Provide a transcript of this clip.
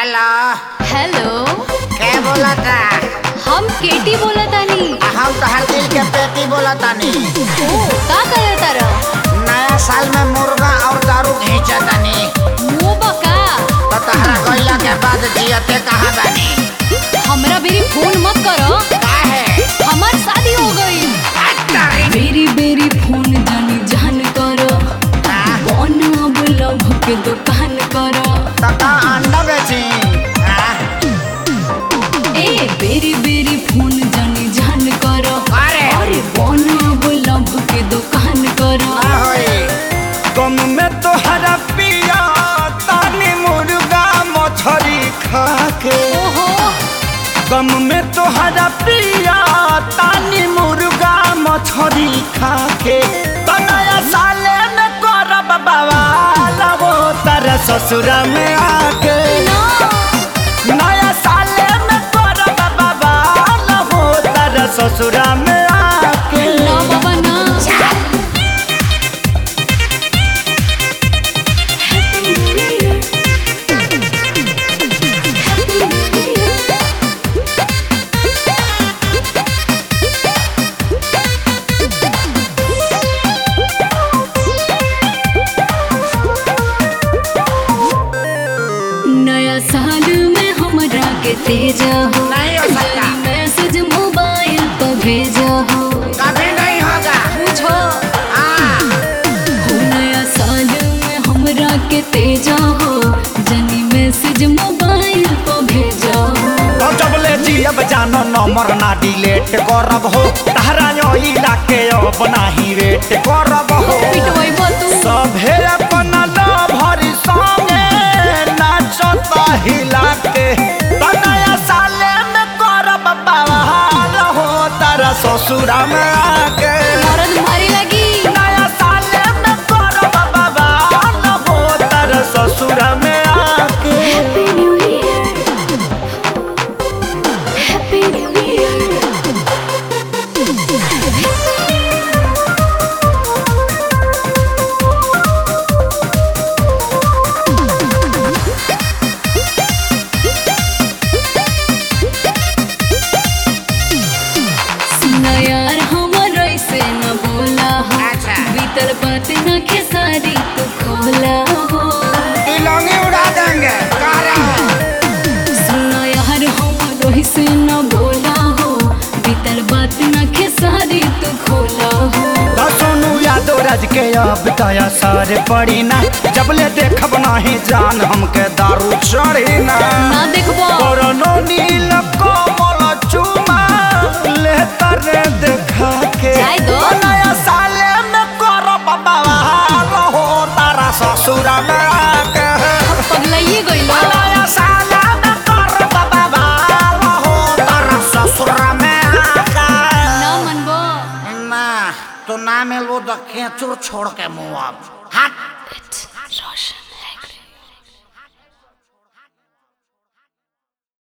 Hello hello के बोलता हम केटी बोलतानी हम तोहर दिल के पेटी बोलतानी ओ का करत तारा नया साल में मुर्गा और दारू घींचतानी मुंह बका तो तहरा गइला के बाद जियते कहाँ बानी हमरा बेरी फोन मत करो काहे हमार शादी हो गई बेरी बेरी फोन जानी जान करो कौन अब लव के दुकान करो तका अंडा बेची हाँ? ए बेरी बेरी फोन जानी जान करो अरे। अरे कौन अब लव के दुकान करो का होई गम में तोहरा पिया तानी मुर्गा मछरी खा के ओहो गम में तोहरा पिया तानी मुर्गा मछरी खा के तो नया साले में करब बवाल वो तारा ससुरा में आके ना नया साले में करब बवाल वो तारा ससुरा में आके ना बाबा ना नया साल में हमरा के तेजा हो नहीं हो सकता। मैसेज मोबाइल पर भेजा हो कभी नहीं होगा पूछो हाँ हो नया साल में हमरा के तेजा हो जनी मैसेज मोबाइल पर भेजा हो तो जब ले जियब जानो नंबर ना डिलीट करब हो तहरा यो इलाके अब नाही वेट करब हो पिटवाई तू सभे अपन भरी संगे नाचता हिला के तो नया साले में करब बवाल हो तारा ससुरा में आके मरद मारी लगी नया साले में करब बवाल हो तारा ससुरा में आके happy new year happy new year सुना यार हमर ऐसे न बोला हो अच्छा। भीतर बात न खेसारी तू खोला हो तिलंगी उड़ा देंगे कह रहे हैं सुना यार हमर ऐसे न बोला हो भीतर बात न खेसारी तू खोला हो तो सोनू यादव राज के अब दया सारे पड़ी ना जब ले देखब नाही जान हमके दारू चढ़ी ना ना देखबो कोरोनो नील कोमल चुमा ले तरे देखा के जाय दो। तो नया साले में करब बवाल हो तारा ससुरा में आके पगलाइए गइलो नया साले में करब बवाल हो तारा ससुरा में आके ना मनबो ना तो ना मिलबो तो खेचुर छोड़ के मुँह अब हट